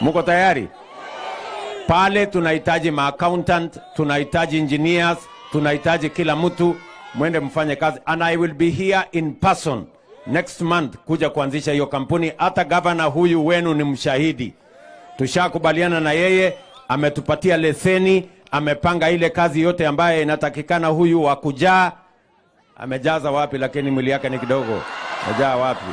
Muko tayari? Pale tunahitaji maaccountant, tunahitaji engineers, tunahitaji kila mtu, mwende mfanye kazi, and I will be here in person next month kuja kuanzisha hiyo kampuni. Hata gavana huyu wenu ni mshahidi, tushakubaliana na yeye, ametupatia leseni, amepanga ile kazi yote ambayo inatakikana. Huyu wa kujaa amejaza wapi? Lakini mwili yake ni kidogo, amejaa wapi?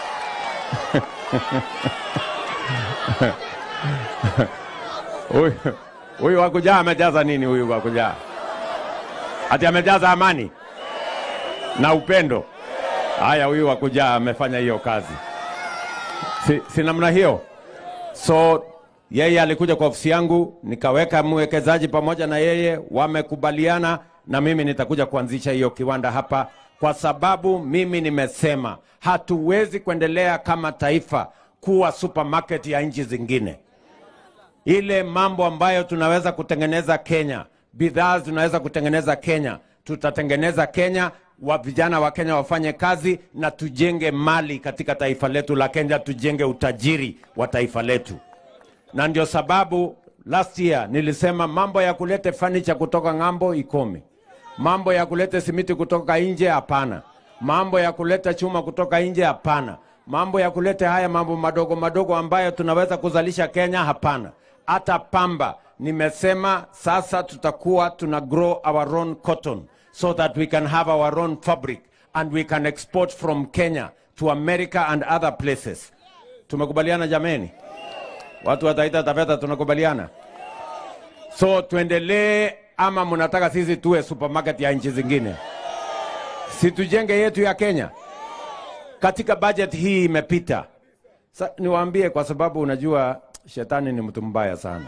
Huyu huyu wa kujaa amejaza nini? Huyu wa kujaa ati amejaza amani na upendo. Haya, huyu wa kujaa amefanya hiyo kazi, si, si namna hiyo? So yeye alikuja kwa ofisi yangu, nikaweka mwekezaji pamoja na yeye, wamekubaliana na mimi nitakuja kuanzisha hiyo kiwanda hapa, kwa sababu mimi nimesema hatuwezi kuendelea kama taifa kuwa supermarket ya nchi zingine ile mambo ambayo tunaweza kutengeneza Kenya, bidhaa tunaweza kutengeneza Kenya, tutatengeneza Kenya, wa vijana wa Kenya wafanye kazi na tujenge mali katika taifa letu la Kenya, tujenge utajiri wa taifa letu. Na ndio sababu last year nilisema mambo ya kulete furniture kutoka ng'ambo ikome, mambo ya kulete simiti kutoka nje hapana, mambo ya kuleta chuma kutoka nje hapana, mambo ya kulete haya mambo madogo madogo ambayo tunaweza kuzalisha Kenya hapana. Hata pamba nimesema sasa tutakuwa tuna grow our own cotton so that we can have our own fabric and we can export from Kenya to America and other places. Tumekubaliana jameni? Watu wa Taita Taveta tunakubaliana? So tuendelee ama mnataka sisi tuwe supermarket ya nchi zingine? Si tujenge yetu ya Kenya. Katika budget hii imepita. Sa, niwaambie kwa sababu unajua shetani ni mtu mbaya sana.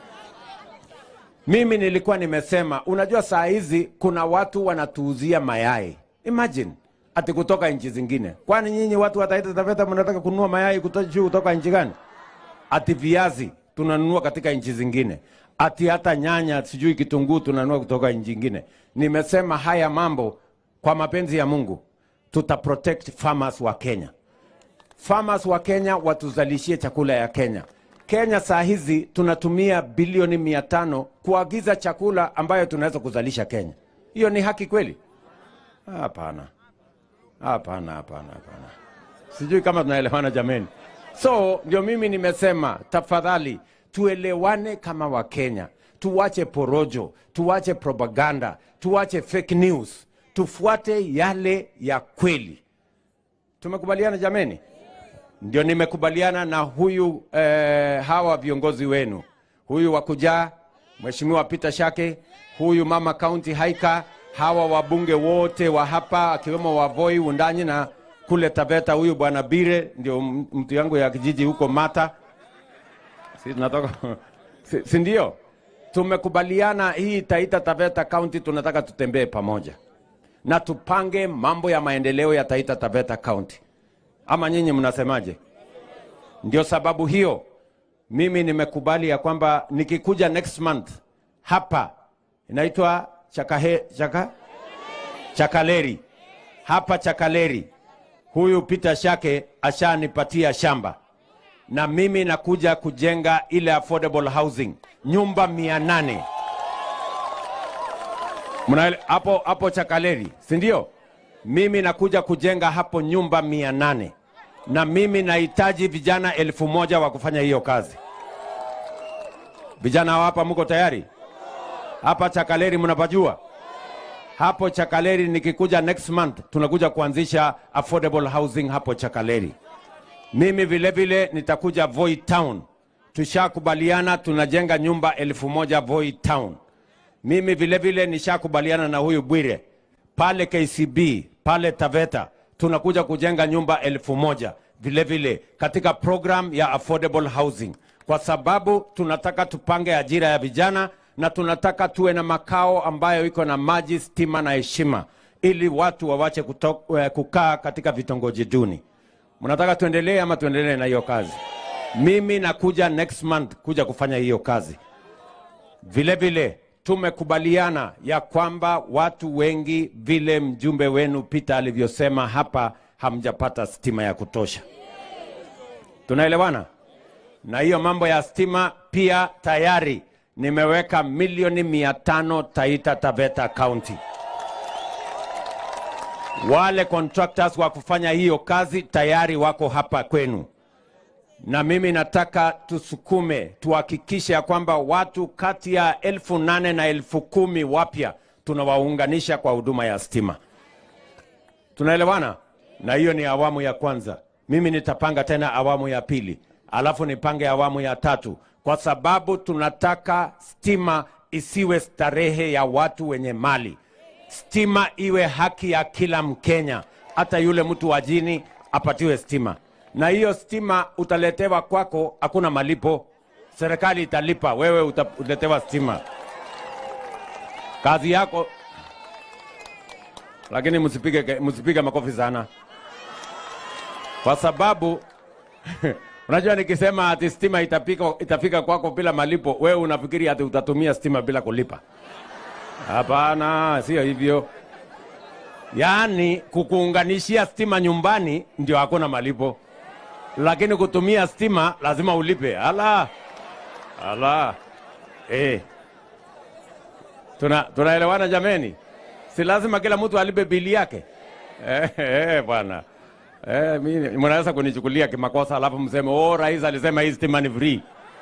Mimi nilikuwa nimesema, unajua saa hizi kuna watu wanatuuzia mayai. Imagine ati kutoka nchi zingine. Kwani nyinyi watu wa Taita Taveta mnataka kununua mayai kutoka juu kutoka nchi gani? Ati viazi tunanunua katika nchi zingine, ati hata nyanya, sijui kitunguu tunanunua kutoka nchi zingine. Nimesema haya mambo kwa mapenzi ya Mungu tuta protect farmers wa Kenya. Farmers wa Kenya watuzalishie chakula ya Kenya. Kenya saa hizi tunatumia bilioni mia tano kuagiza chakula ambayo tunaweza kuzalisha Kenya. Hiyo ni haki kweli? Hapana, hapana, hapana, hapana. Sijui kama tunaelewana jameni. So ndio mimi nimesema, tafadhali tuelewane kama Wakenya, tuwache porojo, tuwache propaganda, tuwache fake news, tufuate yale ya kweli. Tumekubaliana jameni? Ndio nimekubaliana na huyu eh, hawa viongozi wenu, huyu wa kujaa Mheshimiwa Peter Shake, huyu mama county haika, hawa wabunge wote wa hapa akiwemo Wavoi Undanyi na kule Taveta, huyu bwana Bire ndio m- mtu yangu ya kijiji huko Mata, si tunatoka si, si ndio? Tumekubaliana hii Taita Taveta county tunataka tutembee pamoja na tupange mambo ya maendeleo ya Taita Taveta county ama nyinyi mnasemaje? Ndio sababu hiyo mimi nimekubali ya kwamba nikikuja next month hapa inaitwa Chakahe, Chaka? Chakaleri hapa Chakaleri, huyu Peter Shake ashanipatia shamba na mimi nakuja kujenga ile affordable housing nyumba mia nane Mnaele- hapo hapo Chakaleri, si ndio? Mimi nakuja kujenga hapo nyumba mia nane na mimi nahitaji vijana elfu moja wa kufanya hiyo kazi. Vijana wa hapa mko tayari? Hapa Chakaleri mnapajua? Hapo Chakaleri nikikuja next month tunakuja kuanzisha affordable housing hapo Chakaleri. Mimi vile vile nitakuja Voi Town. Tushakubaliana tunajenga nyumba elfu moja Voi Town. Mimi vile vile nishakubaliana na huyu Bwire pale KCB pale Taveta tunakuja kujenga nyumba elfu moja vile vile katika program ya affordable housing, kwa sababu tunataka tupange ajira ya vijana na tunataka tuwe na makao ambayo iko na maji, stima na heshima, ili watu wawache kuto, eh, kukaa katika vitongoji duni. Mnataka tuendelee ama tuendelee na hiyo kazi? Mimi nakuja next month kuja kufanya hiyo kazi. Vile vile tumekubaliana ya kwamba watu wengi, vile mjumbe wenu Peter alivyosema hapa, hamjapata stima ya kutosha. Tunaelewana? na hiyo mambo ya stima pia tayari nimeweka milioni mia tano Taita Taveta County. Wale contractors wa kufanya hiyo kazi tayari wako hapa kwenu, na mimi nataka tusukume, tuhakikishe ya kwamba watu kati ya elfu nane na elfu kumi wapya tunawaunganisha kwa huduma ya stima. Tunaelewana? Na hiyo ni awamu ya kwanza. Mimi nitapanga tena awamu ya pili, alafu nipange awamu ya tatu, kwa sababu tunataka stima isiwe starehe ya watu wenye mali. Stima iwe haki ya kila Mkenya, hata yule mtu wa jini apatiwe stima, na hiyo stima utaletewa kwako, hakuna malipo. Serikali italipa, wewe utaletewa stima, kazi yako lakini msipige msipige makofi sana, kwa sababu unajua nikisema ati stima itapika, itafika kwako bila malipo, wewe unafikiri ati utatumia stima bila kulipa? Hapana, sio hivyo. Yaani kukuunganishia stima nyumbani ndio hakuna malipo, lakini kutumia stima lazima ulipe. Ala, ala, eh, tuna tunaelewana jameni? si lazima kila mtu alipe bili yake eh, eh, bwana eh, mimi mnaweza kunichukulia kimakosa alafu mseme oh, rais alisema hii stima ni free.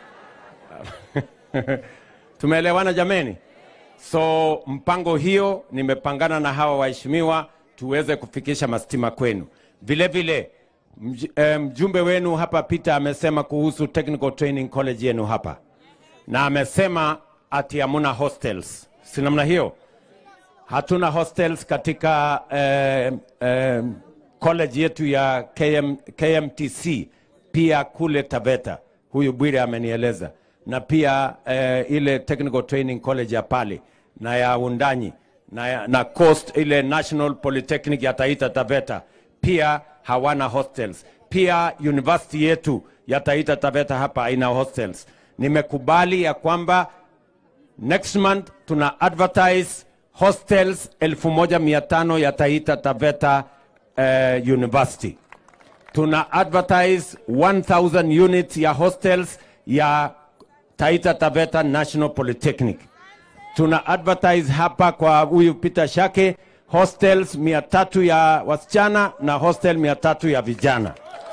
Tumeelewana jameni? So mpango hiyo nimepangana na hawa waheshimiwa tuweze kufikisha mastima kwenu. Vile vile mj, eh, mjumbe wenu hapa Peter amesema kuhusu Technical Training College yenu hapa, na amesema ati hamuna hostels, si namna hiyo? hatuna hostels katika eh, eh, college yetu ya KM, KMTC pia kule Taveta, huyu Bwire amenieleza, na pia eh, ile technical training college ya pale na ya Undanyi na, ya- na Coast ile National Polytechnic ya Taita Taveta pia hawana hostels. Pia university yetu ya Taita Taveta hapa haina hostels. Nimekubali ya kwamba next month tuna advertise hostels 1500 ya Taita Taveta uh, University. Tuna advertise 1000 units ya hostels ya Taita Taveta National Polytechnic. Tuna advertise hapa kwa huyu Peter Shake hostels 300 ya wasichana na hostel 300 ya vijana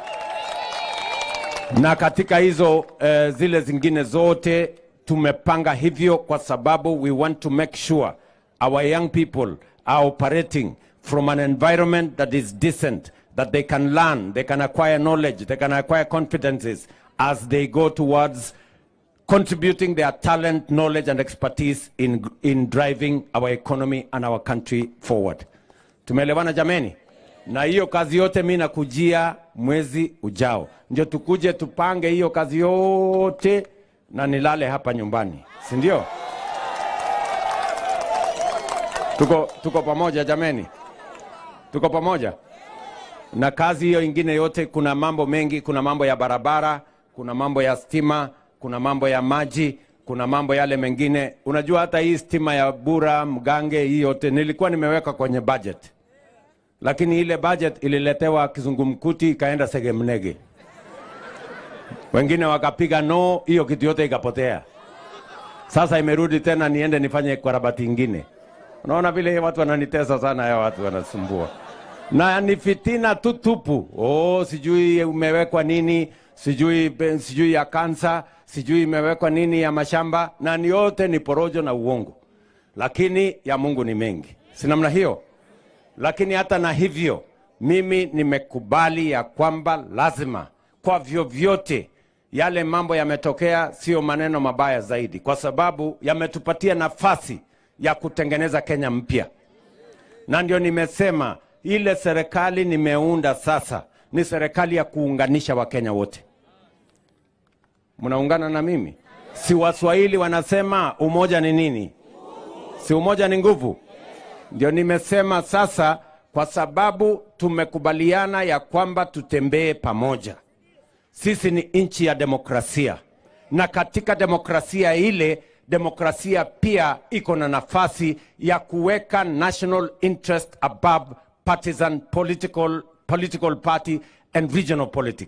na katika hizo eh, zile zingine zote tumepanga hivyo kwa sababu we want to make sure our young people are operating from an environment that is decent that they can learn they can acquire knowledge they can acquire confidences as they go towards contributing their talent knowledge and expertise in, in driving our economy and our country forward tumeelewana jameni na hiyo kazi yote mi nakujia mwezi ujao ndio tukuje tupange hiyo kazi yote na nilale hapa nyumbani si ndio tuko, tuko pamoja jameni tuko pamoja na kazi hiyo ingine yote kuna mambo mengi kuna mambo ya barabara kuna mambo ya stima kuna mambo ya maji kuna mambo yale mengine unajua hata hii stima ya bura mgange hii yote nilikuwa nimeweka kwenye budget lakini ile budget ililetewa kizungumkuti ikaenda segemnege wengine wakapiga no hiyo kitu yote ikapotea sasa imerudi tena niende nifanye karabati ingine unaona vile watu wananitesa sana ya watu wanasumbua na ni fitina tu tupu oh, sijui umewekwa nini sijui be- sijui ya kansa sijui imewekwa nini ya mashamba na ni yote ni porojo na uongo lakini ya mungu ni mengi si namna hiyo lakini hata na hivyo mimi nimekubali ya kwamba lazima kwa vyovyote yale mambo yametokea sio maneno mabaya zaidi kwa sababu yametupatia nafasi ya kutengeneza kenya mpya na ndio nimesema ile serikali nimeunda sasa ni serikali ya kuunganisha wakenya wote mnaungana na mimi si waswahili wanasema umoja ni nini si umoja ni nguvu ndio nimesema sasa kwa sababu tumekubaliana ya kwamba tutembee pamoja sisi ni nchi ya demokrasia na katika demokrasia ile demokrasia pia iko na nafasi ya kuweka national interest above partisan political, political party and regional politics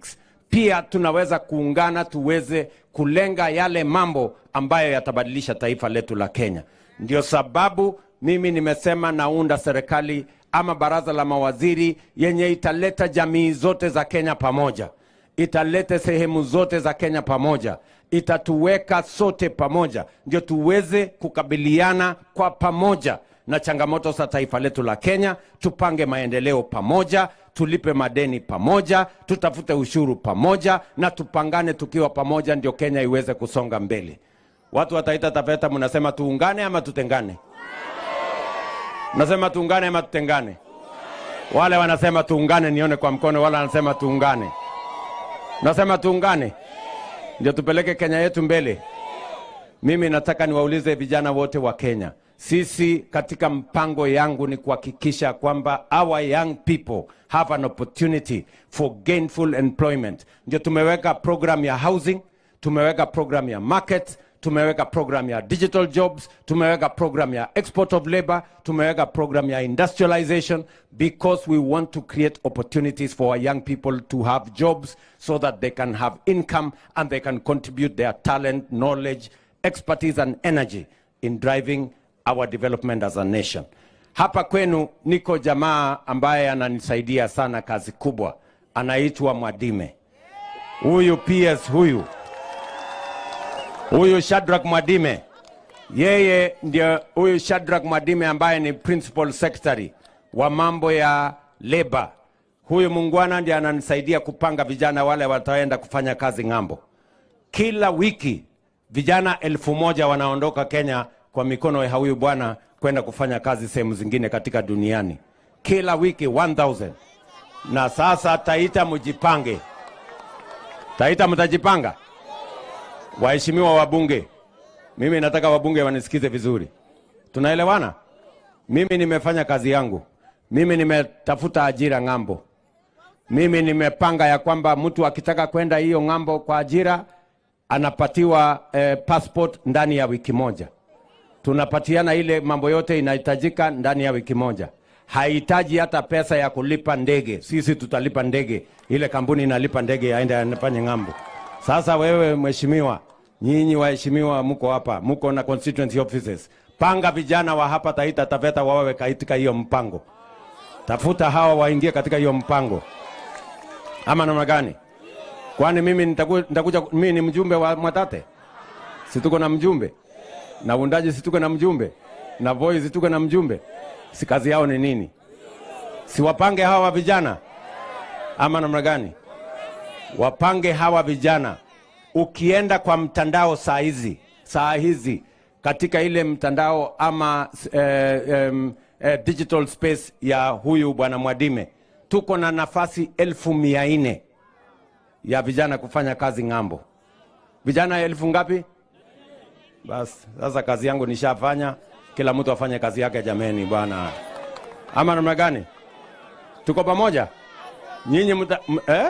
pia tunaweza kuungana tuweze kulenga yale mambo ambayo yatabadilisha taifa letu la Kenya. Ndio sababu mimi nimesema naunda serikali ama baraza la mawaziri yenye italeta jamii zote za Kenya pamoja, italete sehemu zote za Kenya pamoja, itatuweka sote pamoja, ndio tuweze kukabiliana kwa pamoja na changamoto za taifa letu la Kenya, tupange maendeleo pamoja, tulipe madeni pamoja, tutafute ushuru pamoja, na tupangane tukiwa pamoja, ndio Kenya iweze kusonga mbele. Watu wa Taita Taveta, mnasema tuungane ama tutengane? Mnasema tuungane ama tutengane? Wale wanasema tuungane, nione kwa mkono. Wale wanasema tuungane, nasema tuungane, ndio tupeleke Kenya yetu mbele. Mimi nataka niwaulize vijana wote wa Kenya, sisi katika mpango yangu ni kuhakikisha kwamba our young people have an opportunity for gainful employment. Ndio tumeweka program ya housing, tumeweka program ya market, tumeweka program ya digital jobs, tumeweka program ya export of labor, tumeweka program ya industrialization because we want to create opportunities for our young people to have jobs so that they can have income and they can contribute their talent, knowledge, expertise and energy in driving our development as a nation. Hapa kwenu niko jamaa ambaye ananisaidia sana kazi kubwa, anaitwa Mwadime. Huyu PS huyu huyu Shadrack Mwadime, yeye ndio huyu Shadrack Mwadime ambaye ni principal secretary wa mambo ya labor. Huyu mungwana ndiye ananisaidia kupanga vijana wale wataenda kufanya kazi ng'ambo. Kila wiki vijana elfu moja wanaondoka Kenya kwa mikono ya huyu bwana kwenda kufanya kazi sehemu zingine katika duniani, kila wiki 1000 na sasa Taita mjipange, Taita mtajipanga. Waheshimiwa wabunge, mimi nataka wabunge wanisikize vizuri, tunaelewana? Mimi nimefanya kazi yangu, mimi nimetafuta ajira ng'ambo, mimi nimepanga ya kwamba mtu akitaka kwenda hiyo ng'ambo kwa ajira anapatiwa eh, passport ndani ya wiki moja. Tunapatiana ile mambo yote inahitajika ndani ya wiki moja, hahitaji hata pesa ya kulipa ndege. Sisi tutalipa ndege, ile kampuni inalipa ndege aende anafanye ng'ambo. Sasa wewe mheshimiwa, nyinyi waheshimiwa, mko hapa, mko na constituency offices, panga vijana wa hapa Taita Taveta wawe katika hiyo mpango, tafuta hawa waingie katika hiyo mpango, ama namna gani? Kwani mimi nitaku, nitakuja, mimi ni mjumbe wa Mwatate, si tuko na mjumbe na uundaji, si tuko na mjumbe na voice, tuko na mjumbe, si kazi yao ni nini? Si wapange hawa vijana ama namna gani? Wapange hawa vijana. Ukienda kwa mtandao saa hizi saa hizi katika ile mtandao ama eh, em, eh, digital space ya huyu bwana Mwadime, tuko na nafasi elfu mia nne ya vijana kufanya kazi ng'ambo. Vijana elfu ngapi? Basi sasa kazi yangu nishafanya, kila mtu afanye kazi yake jameni, bwana. Ama namna gani? Tuko pamoja nyinyi mta, m, eh?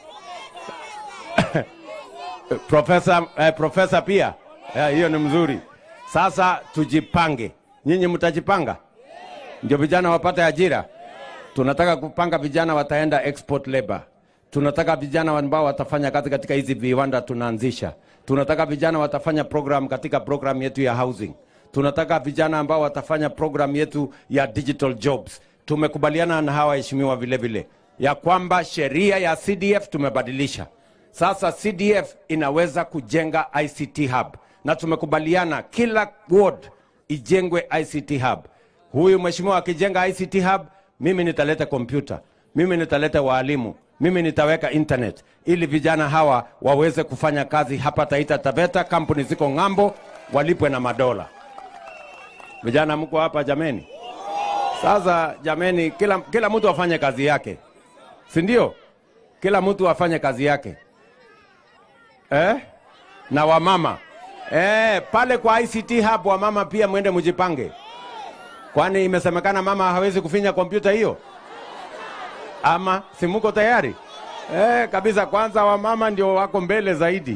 profesa, eh, profesa pia eh, hiyo ni mzuri. Sasa tujipange, nyinyi mtajipanga ndio vijana wapate ajira. Tunataka kupanga vijana wataenda export labor tunataka vijana ambao watafanya kazi katika hizi viwanda tunaanzisha. Tunataka vijana watafanya program katika program yetu ya housing. Tunataka vijana ambao watafanya program yetu ya digital jobs. Tumekubaliana na hawa waheshimiwa vile vile ya kwamba sheria ya CDF tumebadilisha. Sasa CDF inaweza kujenga ICT hub, na tumekubaliana kila ward ijengwe ICT hub. Huyu mheshimiwa akijenga ICT hub, mimi nitaleta kompyuta, mimi nitaleta waalimu, mimi nitaweka internet ili vijana hawa waweze kufanya kazi hapa Taita Taveta. Kampuni ziko ng'ambo, walipwe na madola. Vijana mko hapa jameni? Sasa jameni, kila, kila mtu afanye kazi yake, si ndio? Kila mtu afanye kazi yake eh? na wamama eh, pale kwa ICT hub wamama pia mwende mjipange, kwani imesemekana mama hawezi kufinya kompyuta hiyo ama si muko tayari? Eh, kabisa. Kwanza wamama ndio wako mbele zaidi.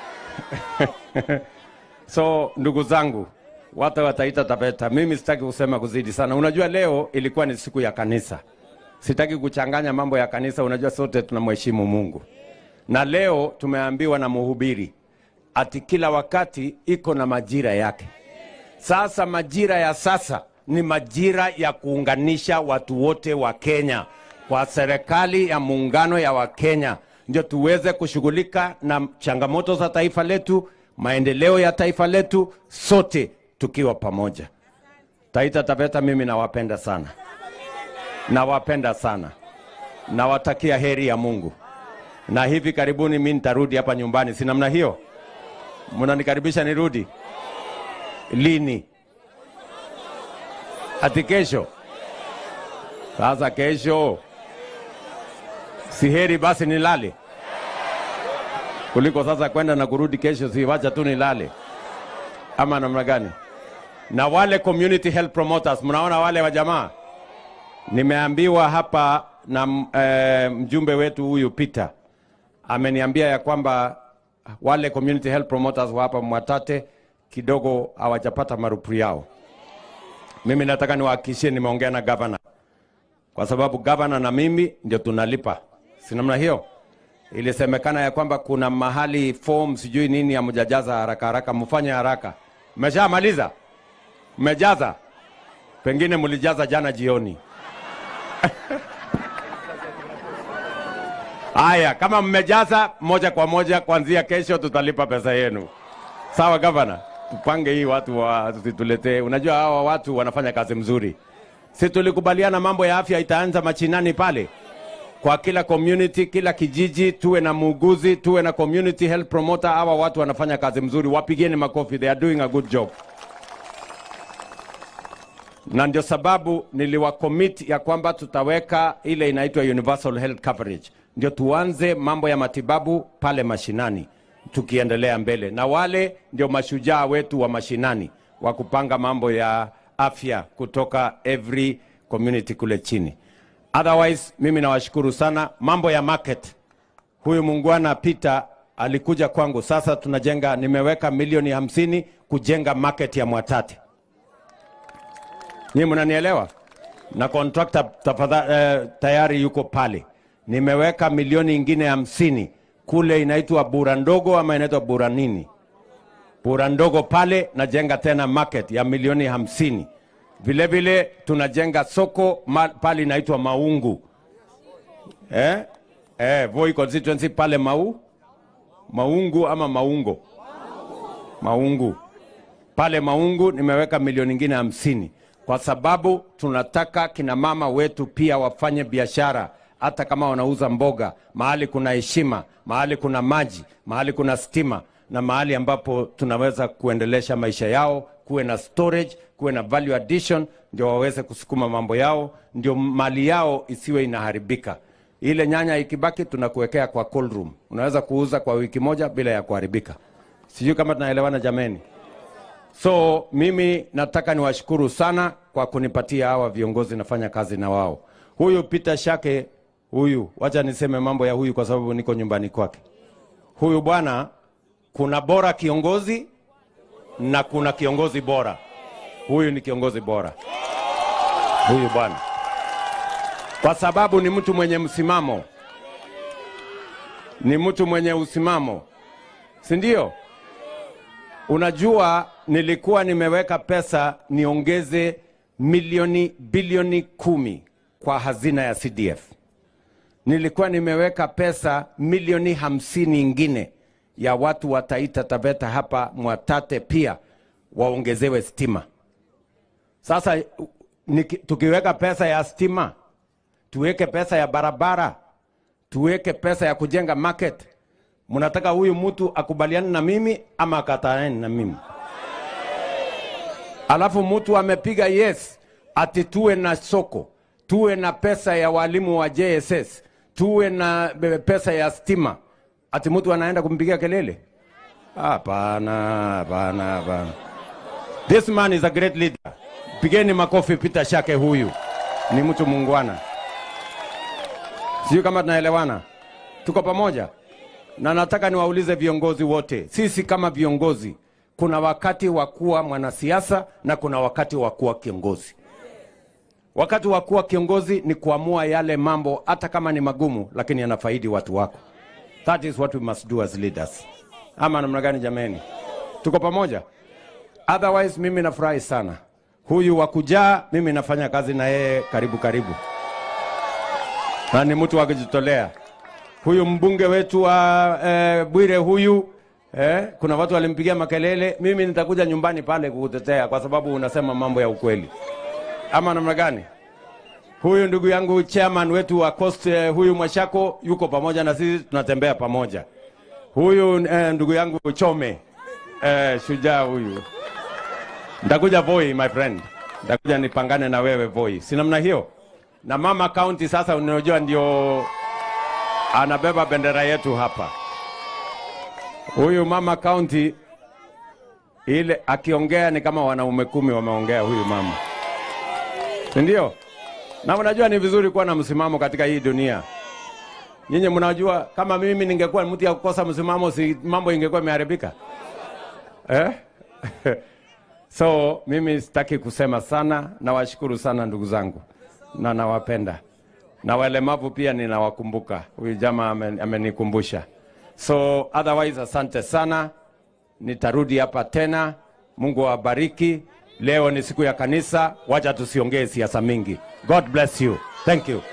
So ndugu zangu, watu wa Taita Taveta, mimi sitaki kusema kuzidi sana. Unajua leo ilikuwa ni siku ya kanisa, sitaki kuchanganya mambo ya kanisa. Unajua sote tunamheshimu Mungu, na leo tumeambiwa na mhubiri ati kila wakati iko na majira yake. Sasa majira ya sasa ni majira ya kuunganisha watu wote wa Kenya kwa serikali ya muungano ya Wakenya, ndio tuweze kushughulika na changamoto za taifa letu, maendeleo ya taifa letu, sote tukiwa pamoja. Taita Taveta, mimi nawapenda sana, nawapenda sana, nawatakia heri ya Mungu, na hivi karibuni mi nitarudi hapa nyumbani, si namna hiyo? Mnanikaribisha nirudi lini? Ati kesho? Sasa kesho si heri basi nilale kuliko sasa kwenda na kurudi kesho, si wacha tu nilale, ama namna gani? Na wale community health promoters, mnaona wale wa jamaa, nimeambiwa hapa na eh, mjumbe wetu huyu Peter ameniambia ya kwamba wale community health promoters wa hapa Mwatate kidogo hawajapata marupu yao. Mimi nataka niwahakikishie, nimeongea na gavana, kwa sababu gavana na mimi ndio tunalipa, si namna hiyo? Ilisemekana ya kwamba kuna mahali form sijui nini hamjajaza haraka haraka, mfanye haraka. Mmeshamaliza? Mmejaza? Pengine mlijaza jana jioni. Haya, kama mmejaza moja kwa moja, kuanzia kesho tutalipa pesa yenu. Sawa gavana, tupange hii watu wa situletee. Unajua hawa watu wanafanya kazi mzuri. Si tulikubaliana mambo ya afya itaanza machinani pale kwa kila community, kila kijiji tuwe na muuguzi, tuwe na community health promoter. Hawa watu wanafanya kazi mzuri, wapigeni makofi, they are doing a good job. Na ndio sababu niliwacommit ya kwamba tutaweka ile inaitwa universal health coverage, ndio tuanze mambo ya matibabu pale mashinani tukiendelea mbele, na wale ndio mashujaa wetu wa mashinani wa kupanga mambo ya afya kutoka every community kule chini. Otherwise, mimi nawashukuru sana. Mambo ya market, huyu muungwana Peter alikuja kwangu, sasa tunajenga, nimeweka milioni hamsini kujenga market ya Mwatate. Nyinyi mnanielewa? Na contractor tafadhali, eh, tayari yuko pale. Nimeweka milioni ingine hamsini kule inaitwa Bura Ndogo ama inaitwa Bura nini? Bura Ndogo pale najenga tena market ya milioni hamsini. Vile vile tunajenga soko ma, pale inaitwa Maungu eh? Eh, Voi constituency pale Mau Maungu ama Maungo Maungu pale Maungu nimeweka milioni ingine hamsini kwa sababu tunataka kina mama wetu pia wafanye biashara, hata kama wanauza mboga, mahali kuna heshima, mahali kuna maji, mahali kuna stima na mahali ambapo tunaweza kuendelesha maisha yao, kuwe na storage, kuwe na value addition, ndio waweze kusukuma mambo yao, ndio mali yao isiwe inaharibika. Ile nyanya ikibaki, tunakuwekea kwa cold room, unaweza kuuza kwa wiki moja bila ya kuharibika. Sijui kama tunaelewana jameni. So mimi nataka niwashukuru sana kwa kunipatia hawa viongozi, nafanya kazi na wao. Huyu Peter Shake huyu, wacha niseme mambo ya huyu kwa sababu niko nyumbani kwake. Huyu bwana, kuna bora kiongozi na kuna kiongozi bora. Huyu ni kiongozi bora, huyu bwana, kwa sababu ni mtu mwenye msimamo, ni mtu mwenye usimamo, si ndio? Unajua, nilikuwa nimeweka pesa niongeze milioni bilioni kumi kwa hazina ya CDF. Nilikuwa nimeweka pesa milioni hamsini ingine ya watu wa Taita Taveta hapa Mwatate pia waongezewe stima. Sasa niki, tukiweka pesa ya stima, tuweke pesa ya barabara, tuweke pesa ya kujenga market, mnataka huyu mtu akubaliane na mimi ama akataane na mimi? Alafu mtu amepiga yes, ati tuwe na soko, tuwe na pesa ya walimu wa JSS, tuwe na pesa ya stima, ati mtu anaenda kumpigia kelele? Hapana, hapana, hapana. This man is a great leader. Pigeni makofi Peter Shake, huyu ni mtu muungwana. Sijui kama tunaelewana, tuko pamoja na nataka niwaulize viongozi wote, sisi kama viongozi, kuna wakati wa kuwa mwanasiasa na kuna wakati wa kuwa kiongozi. Wakati wa kuwa kiongozi ni kuamua yale mambo, hata kama ni magumu, lakini yanafaidi watu wako. That is what we must do as leaders. Ama namna gani jameni? Tuko pamoja? Otherwise mimi nafurahi sana. Huyu wa kujaa mimi nafanya kazi na yeye karibu karibu, na ni mtu wa kujitolea. Huyu mbunge wetu wa eh, Bwire huyu eh, kuna watu walimpigia makelele. Mimi nitakuja nyumbani pale kukutetea kwa sababu unasema mambo ya ukweli, ama namna gani? Huyu ndugu yangu chairman wetu wa Coast eh, huyu Mwashako yuko pamoja na sisi, tunatembea pamoja. Huyu eh, ndugu yangu Chome eh, shujaa huyu Ndakuja Voi my friend, ndakuja nipangane na wewe Voi, si namna hiyo? Na mama county sasa, unajua ndio anabeba bendera yetu hapa. Huyu mama county ile akiongea ni kama wanaume kumi wameongea huyu mama, si ndio? Na unajua ni vizuri kuwa na msimamo katika hii dunia. Nyinyi mnajua kama mimi ningekuwa mtu ya kukosa msimamo, si mambo ingekuwa imeharibika eh? So mimi sitaki kusema sana, nawashukuru sana ndugu zangu na nawapenda, na walemavu pia ninawakumbuka. Huyu jamaa amen- amenikumbusha. So otherwise, asante sana, nitarudi hapa tena. Mungu awabariki. Leo ni siku ya kanisa, wacha tusiongee siasa mingi. God bless you. Thank you.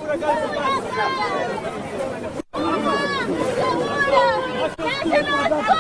Huracán!